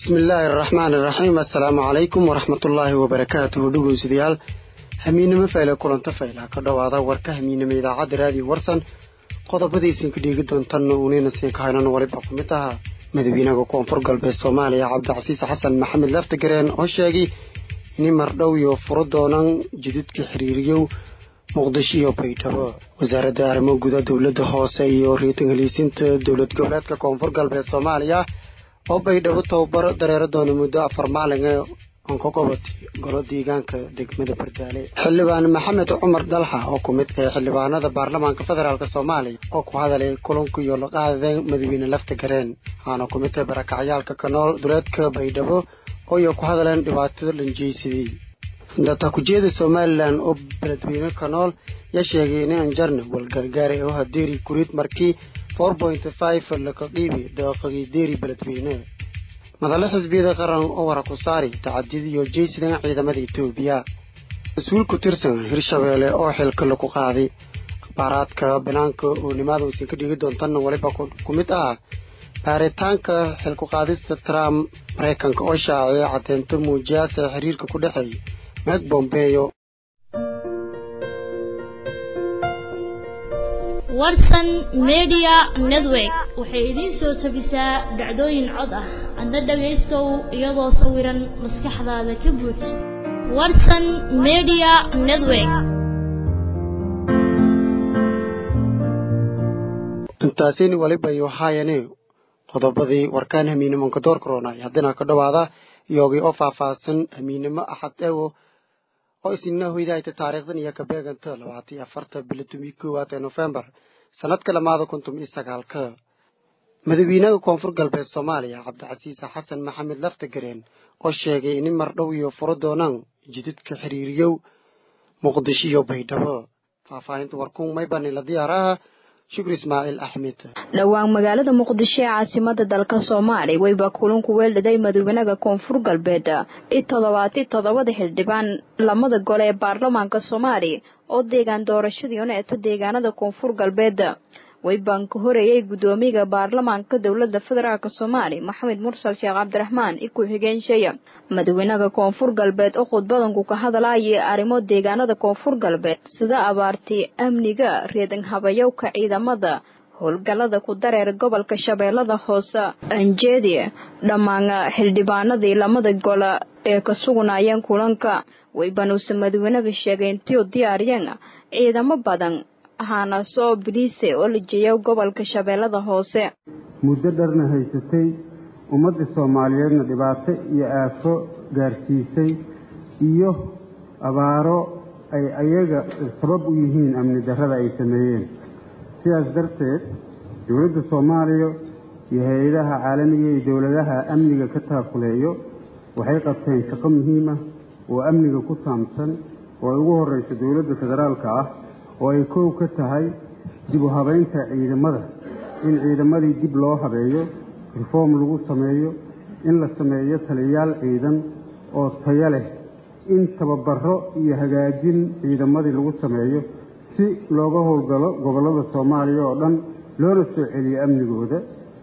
bismillaahi araxmaani iraxiim assalaamu calaykum waraxmatullaahi wabarakaatuhu dhegeystayaal hamiinimo fayle kulanta fayla ka dhowaada warka hamiinimo idaacadda raadiyo warsan qodobadiisinka dhiigi doontanna uunina siin ka haynan waliba ku mid ahaa madaxweynaha koonfur galbeed soomaaliya cabdicasiis xasan maxamed laftagareen oo sheegay in mardhow iyo furo doonaan jididka xiriiriyow muqdisho iyo baydhabo wasaaradda arrimo guda dowladda hoose iyo riitan heliisinta dowlad goboleedka koonfur galbeed soomaaliya oo baydhabo tababar dareero doona muddo afar maalin ee onkogobod golo deegaanka degmada bardaale xildhibaan maxamed cumar dalxa oo ku mid ee xildhibaanada baarlamaanka federaalk soomaaliya oo ku hadalay kulanka iyo laqaada madaxweyne lafta gareen waxaana ku mid tahay barakacyaalka kanool duleedka baydhabo oo iyo ku hadaleen dhibaatada dhanjeysadii datakujeeda somalilan oo beledweyne kanool yaa sheegay in anjarna walgargaara oo hadeeri kuriid markii four point five laka qiibi daaqadii deeri beledweyne madale xisbiyada qaran oo wara ku saari tacadid iyo jeysidan ciidamada etoobiya mas-uul ku tirsan hirshabeelle oo xilka lagu qaaday akhbaaraadka banaanka oo nimaada uusan ka dhigi doontanna waliba ku mid ah baaritaanka xilku qaadista trump maraykanka oo shaaciyay caddeynto muujiyaasa xiriirka ku dhexeeya meg bombeyo warsan media network waxay idiin soo tabisaa dhacdooyin cod ah adna dhagaystow iyadoo sawiran maskaxdaada ka buuj warsan media network intaasini waliba iyo haayane qodobadii warkaan hamiinimonka door koronay haddina ka dhowaada iyogii oo faahfaahsan hamiinimo axad ewo oo isnina hoydahayta taariikhdan iyo kabeeganta labaatan iyo afarta bilatumii koowaad ee nofembar sanadka lamaada kuntum iyo sagaalka madaxweynaha koonfur galbeed soomaaliya cabdicasiis xasan maxamed laftagareen oo sheegay in mardhow iyo furo doonaan jididka xiriiriyow muqdisho iyo baydhabo faahfaahinta warkuun maybanila diyaaraha shukri ismaaciil axmed dhowaan magaalada muqdisho ee caasimada dalka soomaaliya weyba kulanku weeldhaday madaxweynaha koonfur galbeed i toddobaati toddobada xildhibaan lamada gole ee baarlamaanka soomaaliya oo deegaan doorashadii uneeta deegaanada koonfur galbeed weybaan ka horeeyay guddoomiyaha baarlamaanka dowlada federaalk soomaaliya maxamed mursal sheekh cabdiraxmaan i ku-xigeenshaya madaxweynaha koonfur galbeed oo khudbadanku ka hadlayay arrimo deegaanada koonfur galbeed sida abaartii amniga reedan habayowka ciidamada howlgallada ku dareer gobolka shabeellada hoose anjeedi dhammaan xildhibaanadii lamada gole ee ka sugnaayeen kulanka weybanuuse madaxweynaha sheegay intii u diyaariyeen ciidamo badan ahaana soo biliise oo la jeeya gobolka shabeellada hoose muddo dharna haysatay ummadda soomaaliyeedna dhibaato iyo aafo gaarsiisay iyo abaaro ay ayaga sabab u yihiin amni darrada ay sameeyeen sidaas darteed dowladda soomaaliya iyo hay-adaha caalamiga iyo dowladaha amniga ka taakuleeyo waxay qabteen shaqo muhiim ah oo amniga ku saabsan oo ay ugu horreyso dowladda federaalka ah oo ay koow ka tahay dib u habaynta ciidamada in ciidamadii dib loo habeeyo reform lagu sameeyo in la sameeyo taliyayaal ciidan oo tayo leh in tababaro iyo hagaajin ciidamadii lagu sameeyo si looga howlgalo gobollada soomaaliya oo dhan loona soo celiyo amnigooda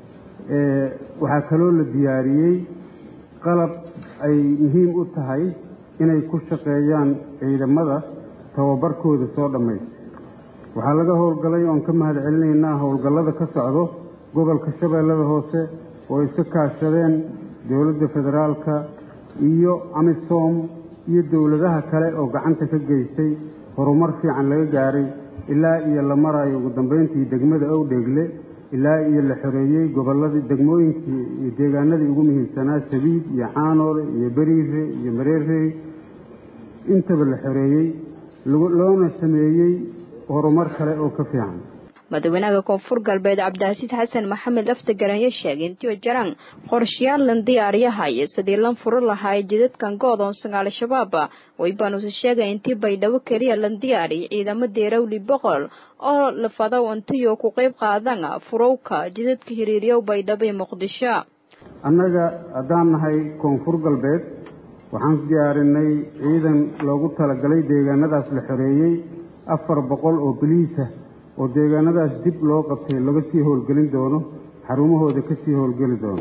waxaa kaloo la diyaariyey qalab ay muhiim u tahay inay ku shaqeeyaan ciidamada tababarkooda soo dhammaysa waxaa laga howlgalay oon ka mahad celinaynaa howlgallada ka socdo gobolka shabeellada hoose oo iska kaashadeen dowladda federaalka iyo amisom iyo dowladaha kale oo gacanta ka geysay horumar fiican laga gaaray ilaa iyo la marayo ugu dambayntii degmada owdheegle ilaa iyo la xoreeyey gobolladii degmooyinkii iyo deegaanadii ugu muhiimsanaa sabiid iyo caanoole iyo beriire iyo mareerey intaba la xoreeyey loona sameeyey horumar kale oo ka fiican madaxweynaha koonfur galbeed cabdicasiis xasan maxamed laftagaranya sheegay intii jaraan qorshayaal lan diyaariyahaya sidii lan furo lahaay jidadkan goodoonsan al-shabaab waybaanuse sheegay intii baydhabo keliya lan diyaariy ciidamo deerawli boqol oo lafadow intiyo ku qayb qaadan furowka jidadka hiriiryow baydhabo iyo muqdisho annaga haddaan nahay koonfur galbeed waxaan diyaarinay ciidan loogu talagalay deegaanadaas la xoreeyey afar boqol oo boliisa oo deegaanadaas dib loo qabtay laga sii howlgelin doono xarumahooda ka sii howlgeli doono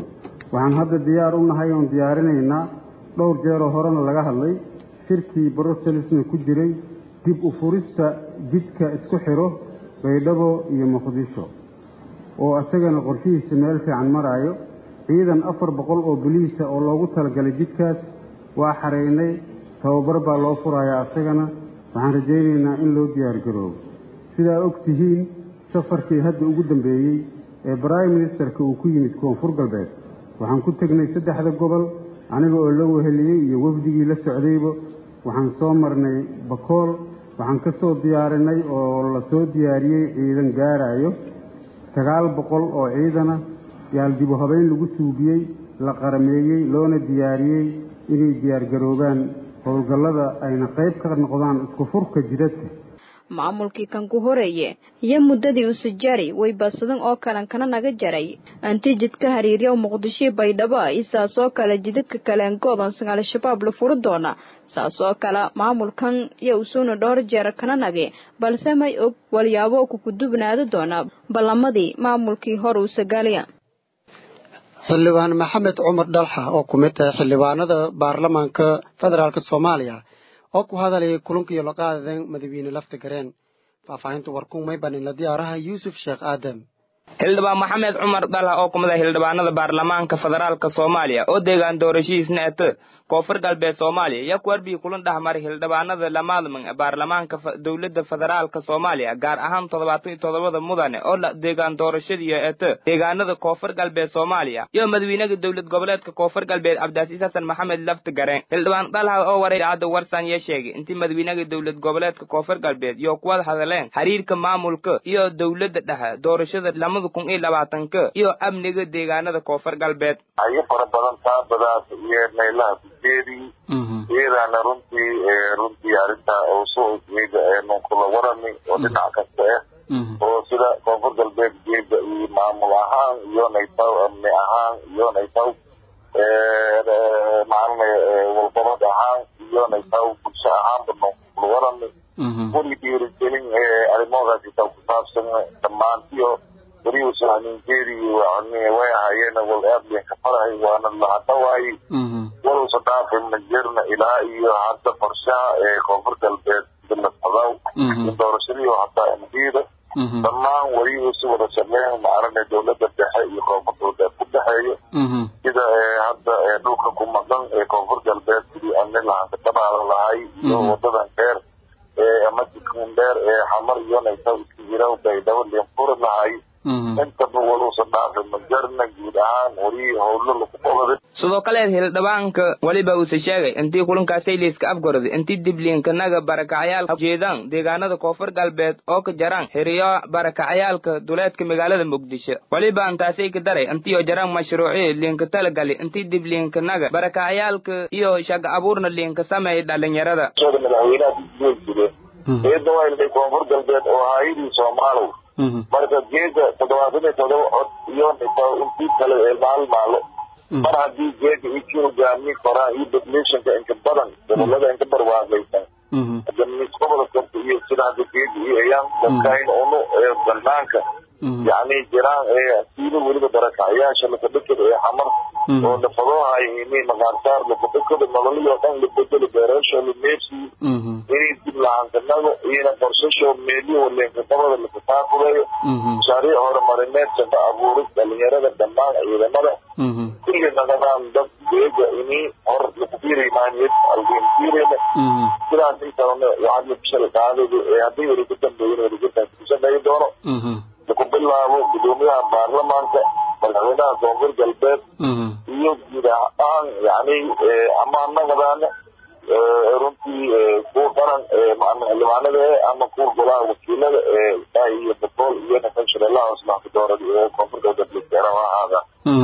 waxaan hadda diyaar u nahay oon diyaarinaynaa dhowr jeeroo horena laga hadlay shirkii brusselsna ku jiray dib u furista jidka isku xidho baydhabo iyo muqdisho oo isagana qorshihiisa meel fiican maraayo ciidan afar boqol oo boliisa oo loogu talagalay jidkaas waa xareynay tababar baa loo furayaa isagana waxaan rajaynaynaa in loo diyaargaroobo sidaa og tihiin safarkii hadda ugu dambeeyey ee brime ministerka uu ku yimid koonfur galbeed waxaan ku tegnay saddexda gobol aniga oo la weheliyey iyo wafdigii la socdayba waxaan soo marnay bakool waxaan ka soo diyaarinay oo la soo diyaariyey ciidan gaarayo sagaal boqol oo ciidana yaal dibu habeyn lagu suubiyey la qarameeyey loona diyaariyey inay diyaargaroobaan howlgallada ayna qayb ka noqdaan isku furka jidadka maamulkii kan ku horeeye iyo muddadii usajari way badsadan oo kalan kana naga jaray anti jidka hariirya muqdisho baydhabo iyo saasoo kale jidadka kaleengoodonsan al-shabaab la furi doona saasoo kale maamulkan iyo usuuna dhowr jeer kana nage balse may og walyaabo kukudubnaado doona ballamadii maamulkii hore usagaaliya xildhibaan maxamed cumar dhalxa oo ku mid tahay xildhibaanada baarlamaanka federaalk soomaaliya oo ku hadalaya kulankiiyo laqaadadan madawiine lafta gareen faahfaahinta warkun may baninla diyaaraha yuusuf sheekh aadam xildhibaan maxamed cumar dhalha oo kumid ah xildhibaanada baarlamaanka federaalka soomaaliya oo deegaan doorashihiisna ete koonfur galbeed soomaaliya iyo kuwarbii kulan dhexmaray xildhibaanada lamaadman baarlamaanka dowladda federaalka soomaaliya gaar ahaan toddobaatan iyo toddobada mudane oo deegaan doorashadiiyo ete deegaanada koonfur galbeed soomaaliya iyo madawiinaha dowlad goboleedka koonfur galbeed cabdiasiis xasan maxamed lafti gareen xildhibaan dhalha oo waray idaacadda warsan iyo sheegay intii madawiinaha dowlad goboleedka koonfur galbeed iyo kuwada hadleen xiriirka maamulka iyo dowladda dhexe doorashada lamada kun iyo labaatanka iyo amniga deegaanada koonfur galbeed ayo fara badan taabadaas iyo meelaha kujeedii iyadaana runtii runtii arrinta usoo jeeda nunkula warami oo dhinac kasta ah oo sida koonfur galbeed jeeda iyo maamul ahaan iyo naytaw amni ahaan iyo naytaw maalin walgobod ahaan iyo naytaw bulsho ahaanba nunkula warami weli dhiirigelin arrimoodaas ita ku saabsan dhammaantiyo weliuusa haninjeedii way ahaayeen wal aad bay ka farahay waana lahadhawaayey waluusa dhaafay ma jirna ilaa iyo hadda qorshaha ee koonfur galbeed bilasadaw iyo doorashadii hataa mdiida dhammaan weliuusi wada shaqeyn maarane dowladda dhexe iyo koonfur galbeed ku dhexeeyo sida hadda dhulka ku maqan ee koonfur galbeed sidii amni lahanka dhabaala lahay iyo wadadan dheer ama jikun dheer ee xamar iyo naytaw iska jira baydhabo liinfuri lahay intaba waluusa dhaafay majarna guud ahaan weli howlo lagu qabaday sidoo kale hildhibaanka weliba uuse sheegay intii kulankaasay liiska afgorday intii dibliinkanaga barakacyaal jeedaan deegaanada koonfur galbeed oo ka jaraan xiriyo barakacyaalka duleedka magaalada muqdisho weliba intaasay ka daray intiioo jaraan mashruucii liinka talagali intii dibliinkanaga barakacyaalka iyo shaga abuurna liinka sameeya dhalinyarada madaxweynaha jire eedda waa ilday koonfur galbeed oo haayadii soomaalow marka geeda toddobaatan iyo todoba cod iyo intii kale ee maalmaalo mar haddii geeda iki hogaami koraan iyo populationka inka badan gobolada inka barwaaqaysan gobolka iyo sida hadda geeda iyo ayaan dadkayn unu ee banaanka yacni jiraan ee siida weliba barakacyaasha lakadhakada ee xamar oo nafadoohay inay maqaarsaar lakadhakada nololiyoo dhan labedelo beerasho lameersi inay dib lahantanago iyona qorsasho meeliyo leenkaqabada lakataafureeyo mashaariic horumarineed shaqo abuuris dhalinyarada dhammaan ciidamada kulli naqadaan dad geega ini hor lakufiiraymaaniyad algenfiirayna sidaas inkalena lacag labishal qaadayda ee haddii weli ku dambeeyin weligataa ku shaqeeyi doono laku bilaabo gudoomiyaha baarlamaanka madaxweynaha koonfur galbeed iyo guud ahaan yani ama naqadaana runtii kuwa qaran xildhibaanada ama kuwa golaha wakiilada iyo bakool iyo nafashirelaha hoslaanka doorada ee koonfur galbeed laseera ha ahaada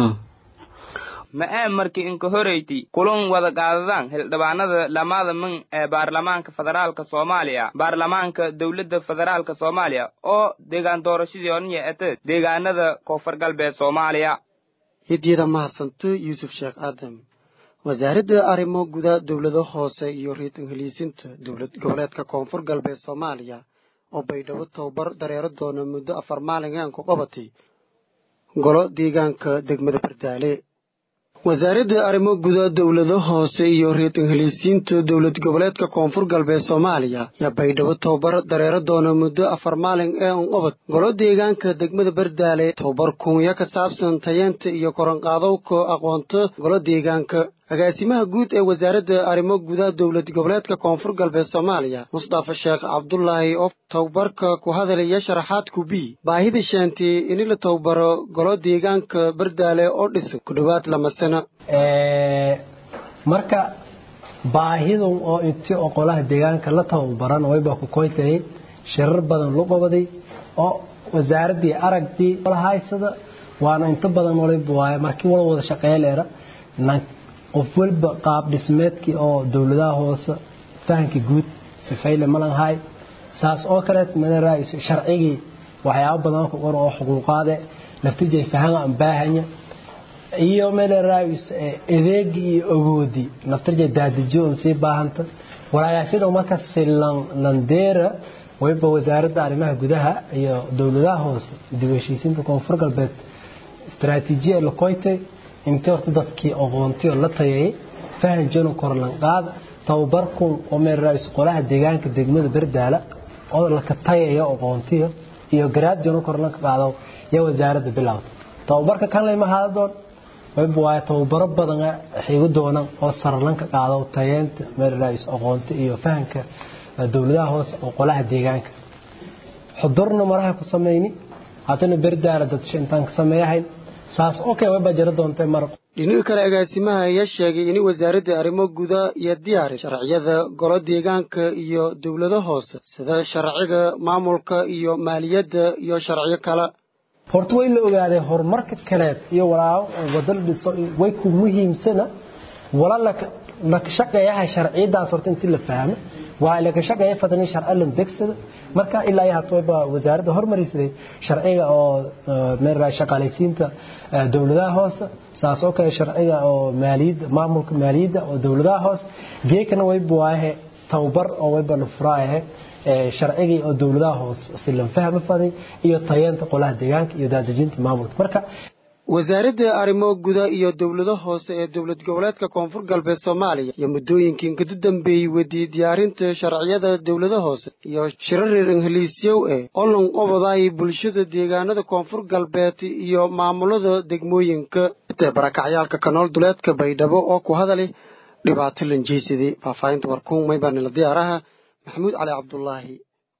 ma ee markii inka horeyti kulan wada qaadadaan xildhibaanada lamada min ee baarlamaanka federaalka soomaaliya baarlamaanka dowladda federaalka soomaaliya oo deegaan doorashadii oniya ete deegaanada koonfur galbeed soomaaliya hidyada mahadsanto yuusuf sheekh aadam wasaaradda arrimo guda dowlado hoose iyo riitan heliisinta dowlad goboleedka koonfur galbeed soomaaliya oo baydhabo tababar dareero doona muddo afar maalin aan ku qabatay golo deegaanka degmada bardaale wasaaradda arrimo guda dowlado hoose iyo reer ingiliisiinta dowlad goboleedka koonfur galbeed soomaaliya yaa baydhabo tababar dareero doona muddo afar maalin ee unqobad golo deegaanka degmada bardaale tababar kunyo ka saabsan tayeenta iyo koranqaadowka aqoonta golo deegaanka agaasimaha guud ee wasaaradda arrimo guda dowlad goboleedka koonfur galbeed soomaaliya mustafa sheekh cabdulaahi oo tababarka ku hadalaya sharaxaad kubi baahida sheentay in la tababaro golo deegaanka bardaale oo dhisan ku dhowaad lama sano marka baahidan oo inti oo qolaha deegaanka la tababaran wayba ku koytay shirar badan lu qabaday oo wasaaraddii aragdii haysada waana inta badan waliba waaye markii wala wada shaqeeya leera qof walba qaab dhismeedkii oo dowladaha hoose fahamkii guud sifayle malanhay saas oo kaleet manara sharcigii waxyaabo badan ku qor oo xuquuqaade laftijay fahan aan baahanya iyo manaraayis adeegii iyo awoodii laftirjay daadijo on sii baahanta walaalayaashada markaas silan landeera wayba wasaaradda arrimaha gudaha iyo dowladaha hoose dib u heshiisiinta koonfur galbeed istaraatiijiya la koytay intii horta dadkii aqoontii oo la tayayay fahan jano korlanqaad tababarkun oo meeraayis qolaha deegaanka degmada bardaala oo laka tayaya aqoontiya iyo garaad jano korlanka qaado iyo wasaaradda bilowda tababarka kan layma haada doon wayba waaye tababaro badan xigu doonaan oo sarlanka qaado tayeenta meeraayis aqoonti iyo fahanka dowladaha hoose oo qolaha deegaanka xudurna maraha ku samayni haddana bardaala dadsha intaan ka sameeyahayn saas okay wayba jira doontay mar dhinaca kale agaasimaha ayaa sheegay in wasaaradda arrimo guda iyo diyaari sharciyada golo deegaanka iyo dowlado hoose sida sharciga maamulka iyo maaliyadda iyo sharciyo kale horta way la ogaaday horumarka kaleed iyo walaa wadal dhiso way ku muhiimsana wala la shaqeeyaha sharciyadaas horta intii la fahmo waa la shaqeeya fadani sharci lan degsada marka ilaa ay hato ba wasaaradda hormarisay sharciga oo meel shaqaalaysiinta dowladaha hoose saas oo kale sharciga oo maaliyadda maamulka maaliyadda oo dowladaha hoose geekana way buwaahe tababar oo wayba la furaayahe sharcigii oo dowladaha hoose si lan fahmo faday iyo tayeenta qolaha deegaanka iyo daadejinta maamulka marka wasaaradda arrimo guda iyo dowlado hoose ee dowlad goboleedka koonfur galbeed soomaaliya iyo muddooyinkii kada dambeeyey wadiyey diyaarinta sharciyada dowlado hoose iyo shirar reer ingiliisyow ee olon qobodaay bulshada deegaanada koonfur galbeed iyo maamulada degmooyinka barakacyaalka kanool duleedka baydhabo oo ku hadalay dhibaato lanjeysadii faahfaahinta warkuun maybaanila diyaaraha maxamuud cali cabdulaahi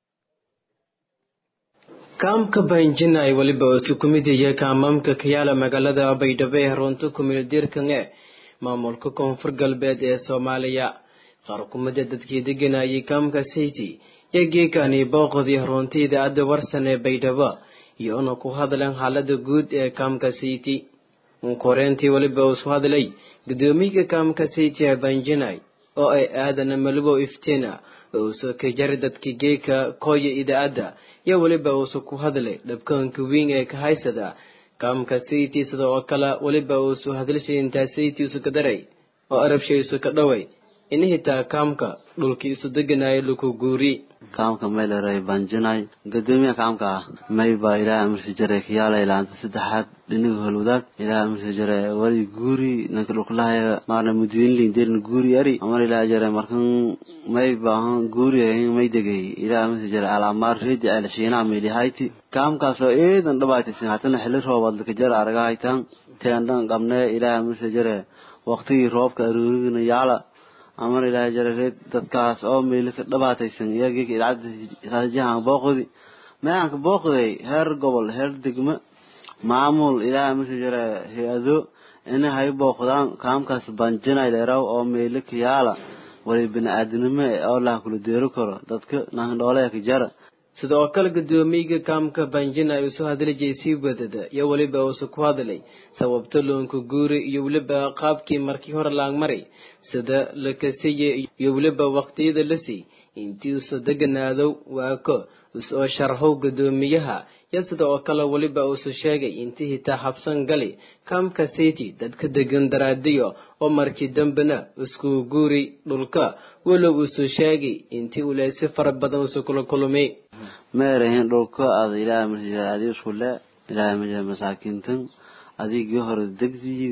kaamka bahinjina ay weliba isu ku mid yahay kaamamka kayaala magaalada baydhabo ee runta kumeeldiirkan ee maamulka koonfur galbeed ee soomaaliya qaar kumida dadkii deganayay kaamka sayti iyo geekani booqdii runta idaacadda warsan ee baydhabo iyoona ku hadleen xaalada guud ee kaamka sayti koreyntii weliba isu hadlay gudoomiyaha kaamka sayti ee bahinjinay oo ay aadana malibo iftiina uusa ka jari dadka geeka kooya idaacadda iyo weliba uusa ku hadlay dhabkaanka weyn ee ka haysada kaamka sayti sida oo kale weliba uusu hadlashay intaa sayti usu ka daray oo arabshay isu ka dhaway in hitaa kaamka dhulkii isu deganaayo laku guuri kaamka mayleray banjinay gadoomiya kaamka may baa ilaaha amarsi jare kiyaala ilaanta saddexaad dhiniga holwadaag ilaaha amarsi jare wali guuri nanka dhulkulahaya maarna mudiinlin derin guuri ari amar ilaaha jare markan may baahan guuri ahin may degay ilaaha amarsi jare alaamaar reedi ceel shiinaha meelihayti kaamkaasoo eedan dhabaaytisin hatana xili roobaad laka jara araga haytaan teendhan qabnee ilaaha amarsi jare waqtigii roobka aruurigina yaala amar ilaahay jarareed dadkaas oo meeli ka dhabaataysan iyagii idaacadda jahan booqdi mayaanka booqday heer gobol heer degmo maamul ilaahay marka jara hay-ado ina hay booqdaan kaamkaas banjinay leeraw oo meeli ka yaala wali bini-aadinimo oo laha kula deeri karo dadka nahandhoole ka jara sida oo kale gudoomiyaga kaamka banjina ay usoo hadlijay sii wadada iyo weliba uusa ku hadlay sababta loonka guuri iyo weliba qaabkii markii hore laangmaray sida la kasiyey iyo weliba waqtiyada la sii intii usa deganaadow waako usoo sharhow gudoomiyaha iyo sida oo kale weliba uusa sheegay intii hitaa habsan gali kaamka city dadka degan daraadiyo oo markii dambena isku guuri dhulka walow uusa sheegay intii uleysi fara badan usa kula kulmay meerahin dhulka aad ilaahay marsi adi isku le ilaahay maja masaakiintan adigii hore degdiyidi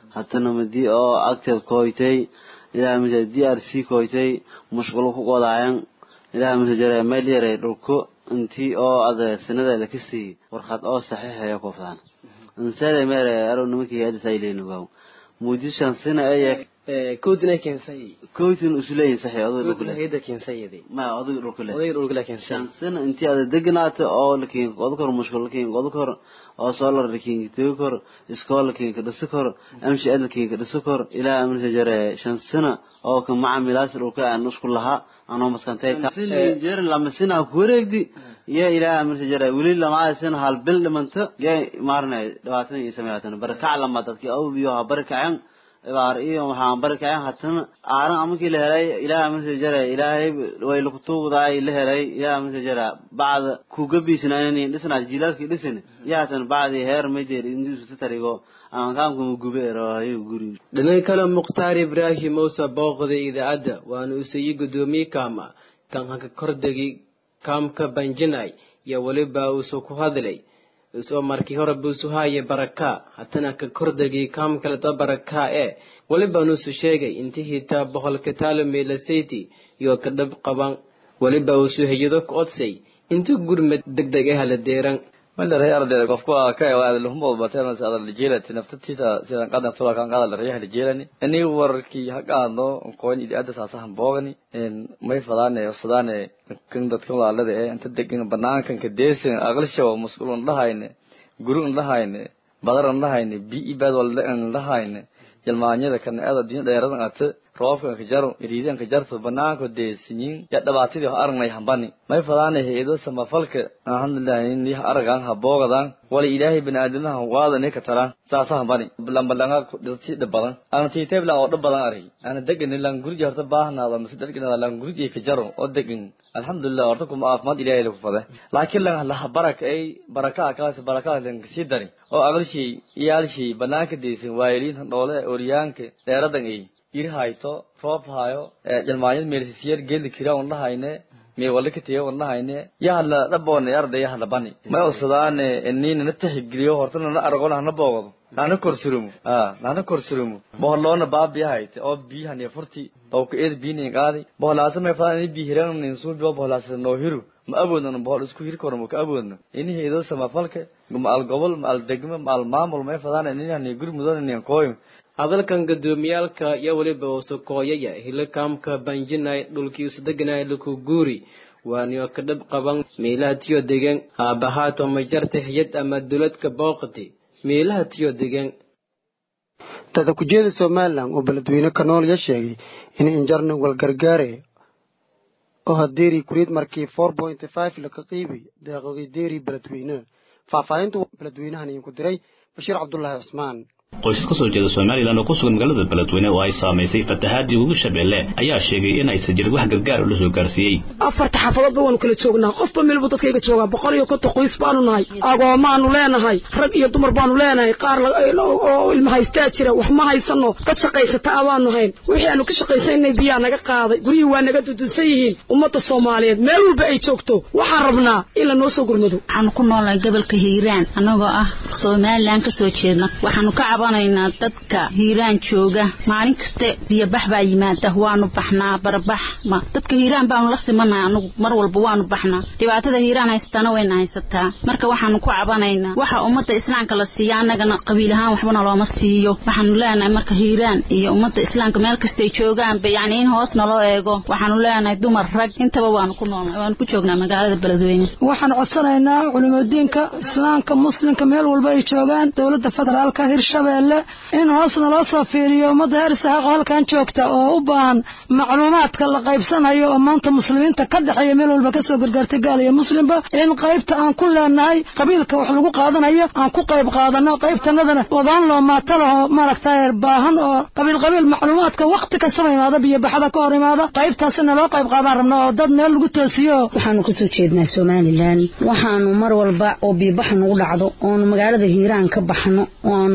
hatana madi oo active koytay ilaa mise d r c koytay mushqulo ku qodaayan ilaa mise jare meel yare dhulko intii oo ada sanada lakasii warqad oo saxiixaya koftaan insade mere aro nimankii hadda saylenugaw muujishan sina aya koodina keensay koytin usuleyin saxi odayga dhulkule hayada keensayadi ma odayga dhulkule odayga dhulkule keensay shan sina intii ada deganaata oo lakin qodo kor mushkul lakin qodo kor oo solar lakin tegi kor iskool lakin ka dhisi kor amshi ad lakin ka dhisi kor ilaa amrisa jare shan sina oo ka macamilaas dhulka aan usku lahaa anoo maskantay jeer lama sina ku wareegdi iyo ilaa amrisa jare weli lama sina hal bil dhimanta ya maarnay dhibaatan iyo sameeyatan barakac lama dadki awbiyo ha barakaceen ibaar iyo waxaan barakacayn hatana aaran amakii la helay ilaah amase jara ilaahay way lakutuugdaay la helay ilaah amase jara bacda kugabiisnaanin dhisnaa jilaalkii dhisin yaatan bacdi heer majeer indiisu tarigo amankaamka mugube erahayo guri dhinaca kale mukhtaar ibraahim muuse booqday idaacadda waana usayey guddoomiye kaama kan haka kordegi kaamka banjinay iyo weliba uusoo ku hadlay isoo markii hore buusu haaye baraka hatana ka kordegi kaam kaleta baraka ee weliba nuusu sheegay intii hitaa boqolka taalomeelasayti iyo ka dhab qaban weliba uusu heyado ka odsay intii gurmad degdeg ah la deeran maldaray ardayda qofku waa ka ewaada luhumo bateen sadal lijeelati naftatiita sidan qadan sula kan qadal riyaha lijeelani ani warkii haqaadno qoyn idaada saasahan boogani may fadaane sudane kan dadkan walaalada ee inta degan banaankan ka deesan aqlisho mas'uulun dhahayne gurun dhahayne badaran dhahayne bi ibad wal dhahayne jalmaanyada kan aad adduunya dheeradan ata roobkan ka jaro iriidan ka jarto banaanka deesinyin ya dhabaatidii aragnay hambani may fadaane heedo samafalka alhamdulillah ni aragan ha boogadan wala ilaahay binaadinaha waada ne ka talaan saasa hambani lambalanga dadti dhabadan ana tiitay bla oo dhabadan ari ana degan lan gurji horta baahnaada mise degan lan gurji ka jaro oo degan alhamdulillah horta kuma aafmaad ilaahay lagu fada laakiin lan la baraka ay baraka kaas baraka lan si dari oo aqalshi iyaalshi banaanka deesin waayiliin dhoole oriyaanka dheeradan ay ir hayto roob hayo jalmaanyad meelsiyar geeli kira un lahayne me wala katiya un lahayne yahala dhaboone arday yahala bani may usadaane inina na tixgeliyo horta nana aragona hana boogado nana korsurumu a nana korsurumu boholoona baabiya hayte oo biyahani furti tawka eed biinin qaadi boholaasa may fadaan ini bihiran ninsuubiyo boholaasa noo hiru ma awoodno bohol isku hiri korno ma ka awoodno ini heedo samafalka ma al gobol ma al degmo ma al maamul may fadaan inihani guri mudan inin kooyim hadalkan gudoomiyaalka iyo weliba usokooyaya hilakaamka banjinay dhulkiisu deganay laku guuri waaniyo ka dhab qaban meelaha tiyo degan haabahaato majarta hiyad ama duladka booqati meelaha tiyo degan dada kujeeda somalilan oo beledweyne ka nool ya sheegay in injarni walgargaare oo hadeeri kuriid markii four point five laka qiibi deeqogi deeri beledweyne faahfaahinta beledweynahan idinku diray bashiir cabdulaahi cusmaan qoys ka soo jeeda somalilan oo ku sugan magaalada beledweyne oo ay saamaysay fatahaadii ugu shabeelle ayaa sheegay in aysan jirin wax gargaar oo la soo gaarsiiyey afarta xafadoodba waanu kala joognaa qofba meelbu dadkayga joogaa boqol iyo konton qoys baanu nahay agoomaanu leenahay rag iyo dumar baanu leenahay qaar oo ilma haystaa jira wax ma haysano dad shaqaysata abaanu hayn wixii aanu ka shaqaysanay biyaa naga qaaday guryihii waa naga dudunsan yihiin ummadda soomaaliyeed meel walba ay joogto waxaan rabnaa in la noo soo gurmado waxaanu ku noolnahay gobolka hiiraan annagoo ah somalilan ka soo jeedna waxaanu ka cabanaynaa dadka hiiraan jooga maalin kaste biyobax baa yimaada waanu baxnaa barbax ma dadka hiiraan baanu la simanahay anagu mar walba waanu baxnaa dhibaatada hiiraan haysataana wayna haysataa marka waxaanu ku cabanaynaa waxa ummadda islaamka la siiya annagana qabiil ahaan waxbana looma siiyo waxaanu leenahay marka hiiraan iyo ummadda islaamka meel kastay joogaanba yacni in hoos naloo eego waxaanu leenahay dumar rag intaba waanu ku noolnahay waanu ku joognaa magaalada beledweyne waxaan codsanaynaa culimadiinka islaamka muslimka meel walba ay joogaan dowladda federaalka hirshabeelle in hoosna loo soo fiiriyo ummadda heer isaaqo halkan joogta oo u baahan macluumaadka la qaybsanayo oo maanta muslimiinta ka dhexeeya meel walba kasoo gargaartay gaal iyo muslimba in qaybta aan ku leenahay qabiilka wax lagu qaadanayo aan ku qayb qaadano qaybtanadana wadaan loo maato laho maaragtay baahan oo qabiil qabiil macluumaadka wakti kastaba imaada biyobaxada ka hor imaada qaybtaasina loo qayb qaadaan rabna oo dad meel lagu toosiyo waxaanu kasoo jeednaa somalilan waxaanu mar walba oo biyobaxa nagu dhacdo oonu magaalada hiiraan ka baxno oo aanu ka qax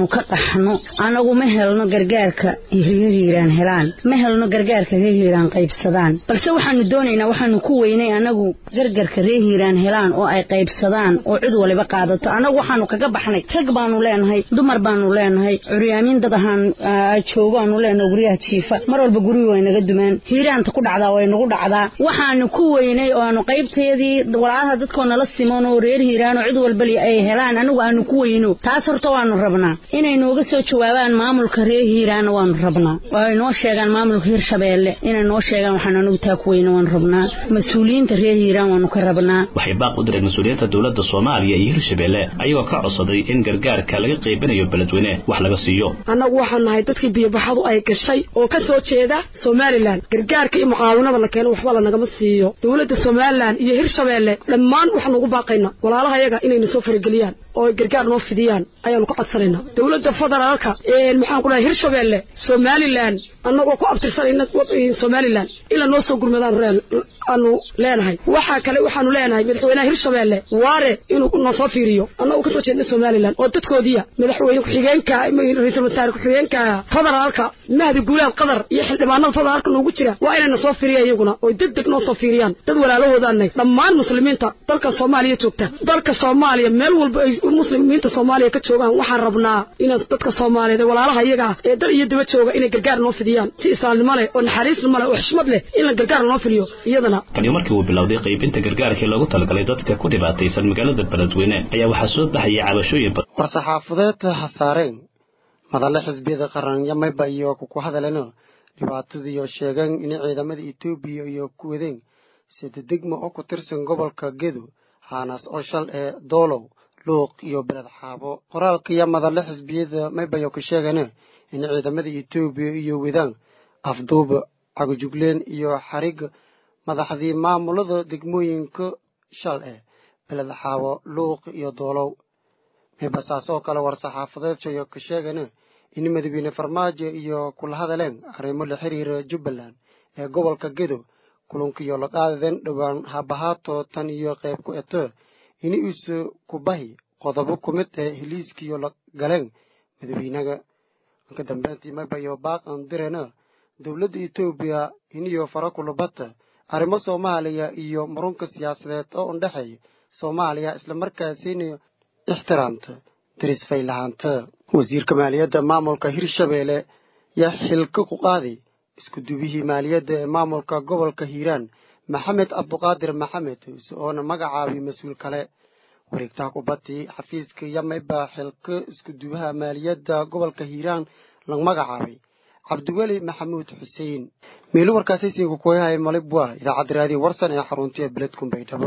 baxno anagu ma helno gargaarka reer hiiraan helaan ma helno gargaarka reer hiiraan qaybsadaan balse waxaanu doonaynaa waxaanu ku weynay anagu gargarka reer hiiraan helaan oo ay qaybsadaan oo cid waliba qaadato anagu waxaanu kaga baxnay rag baanu leenahay dumar baanu leenahay curyaamiin dad ahaan joogaanu leenahay guryaha jiifa mar walba guryu way naga dumaan hiiraanta ku dhacdaa way nagu dhacdaa waxaanu ku weynay oo aanu qaybteedii walaalaha dadkoo nala siman oo reer hiiraan oo cid walbali ay helaan anigu aanu ku weyno taas horta waanu rabnaa inay nooga soo jawaabaan maamulka reer hiiraanna waanu rabnaa oo ay noo sheegaan maamulka hirshabeelle inay noo sheegaan waxaan anigu taa ku weyno waanu rabnaa mas-uuliyiinta reer hiiraan waanu ka rabnaa waxay baaq u direen mas-uuliyiinta dowladda soomaaliya iyo hirshabeelle ayagoo ka codsaday in gargaarka laga qaybinayo beledweyne wax laga siiyo annagu waxaan nahay dadkii biyobaxadu ay gashay oo ka soo jeeda somalilan gargaarka iyo mucaawinada la keeno waxba lanagama siiyo dowladda somalilan iyo hirshabeelle dhammaan waxaanu ugu baaqaynaa walaalaha yaga inayna soo farageliyaan oo gargaar noo fidiyaan ayaanu ka codsanaynaa dowladda federaalka maxaan ku dhahay hirshabeelle somalilan annagoo ku abtirsanayna somalilan ila noo soo gurmadaan aanu leenahay waxaa kale waxaanu leenahay madaxweynaha hirshabeelle waare inuu noo soo fiiriyo annagoo kasoo jeedna somalilan oo dadkoodiya madaxweyne ku-xigeenka ra-iisul wasaare ku-xigeenka federaalka mahdi guulaad qadar iyo xildhibaanada federaalka noogu jira waa inayna soo fiiriyaan iyaguna oo deg deg noo soo fiiriyaan dad walaalahoodaanay dhammaan muslimiinta dalka soomaaliya joogta dalka soomaaliya meel walba ay muslimiinta soomaaliya ka joogaan waxaan rabnaa inaan dadka soomaaliyeed ee walaalaha iyaga ah ee dal iyo daba jooga inay gargaar noo fidiyaan si islaamnimo leh oo naxariisnimo leh oo xishmad leh in la gargaar noo fidiyo iyadana taniyo markii uu bilowday qaybinta gargaarkii loogu talagalay dadka ku dhibaataysan magaalada beledweyne ayaa waxaa soo baxayay cabashooyin badan war-saxaafadeed hasaareen madalle xisbiyada qaranyamayba iyo kuku hadalena dhibaatadiiyo sheegeen in ciidamada etoobiya iyo ku wadeen sida degmo oo ku tirsan gobolka gedo haanaas oo shal ee doolow luuq iyo beled xaabo qoraalkaiyo madalle xisbiyada maybayo ku sheegane in ciidamada etoobiya iyo wadaan afduuba cagajugleen iyo xariga madaxdii maamulada degmooyinka shal eh beled xaabo luuq iyo doolow maybasaas oo kale war-saxaafadeedshayo ka sheegane in madaxweyne farmaajo iyo kula hadaleen arrimo la xiriira jubbaland ee gobolka gedo kulankiyo la qaadadeen dhowaan habahaato tan iyo qayb ku eto in isu kubahi qodobo ku mid ee heliiskiyo la galeen madaxweynaga ka dambeyntii maybayo baaqan direna dowladda etoobiya iniyo fara kulubata arrimo soomaaliya iyo murunka siyaasadeed oo undhexeeya soomaaliya islamarkaasina ixtiraamta darisfay lahaanta wasiirka maaliyadda maamulka hirshabeelle yaa xilka ku qaaday isku dubihii maaliyadda ee maamulka gobolka hiiraan maxamed cabduqaadir maxamed oona magacaabay mas-uul kale wareegtaha kubadii xafiiska yamayba xilka isku dubaha maaliyadda gobolka hiiraan la magacaabay cabdiweli maxamuud xuseen meelo warkaasaysiinka kuyahay malibwa idaacadda raadiyo warsan ee xaruntiya beledkun baydhabo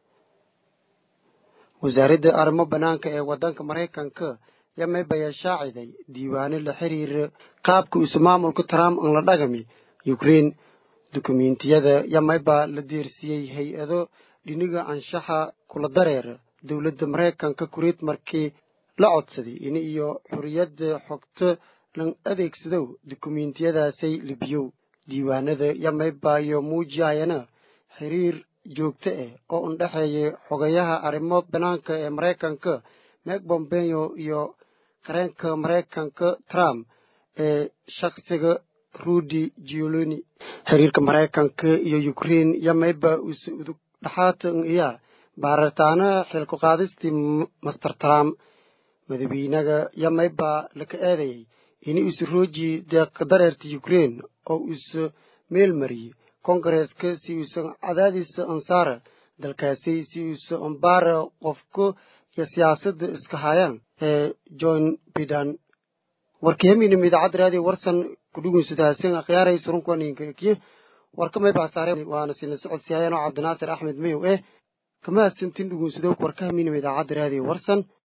wasaaradda arrimo bannaanka ee waddanka maraykanka yamaybayaa shaaciday diiwaano la xiriira qaabka isu maamulka trump aan la dhagami ukrein dukumentiyada yamayba la deersiiyey hay-ado dhiniga anshaxa kula dareera dowladda maraykanka kureed markii la codsaday in iyo xorriyadda xogto lan adeegsadow dukumentiyadaasay libiyow diiwaanada yamayba iyo muujiyayana xiriir joogto ah oo undhexeeya xogayaha arrimo bannaanka ee maraykanka meg bombeo iyo qareenka maraykanka trump ee shakhsiga rudy gioloni xiriirka maraykanka iyo ukrein yamayba use udug dhaxaatan iya baaritaana xilku qaadistii master trump madaxweynaga yamayba laka eedayay in use rooji deeqa dareerta ukrein oo use meel mariyey kongareeska si uusan cadaadiisa ansaara dalkaasi si uusan ambaara qofka iyo siyaasadda iska hayaan ee john bidan warkahamiinam idaacadda raadiyo warsan kudhugunsadaasin akhyaaraysa surunkuwaninkakiyo warka maybaa saare waana sina socodsiyaayaan oo cabdinaasir axmed mayow eh kama hasantin dhugunsadowk warkahamiinam idaacadda raadiyo warsan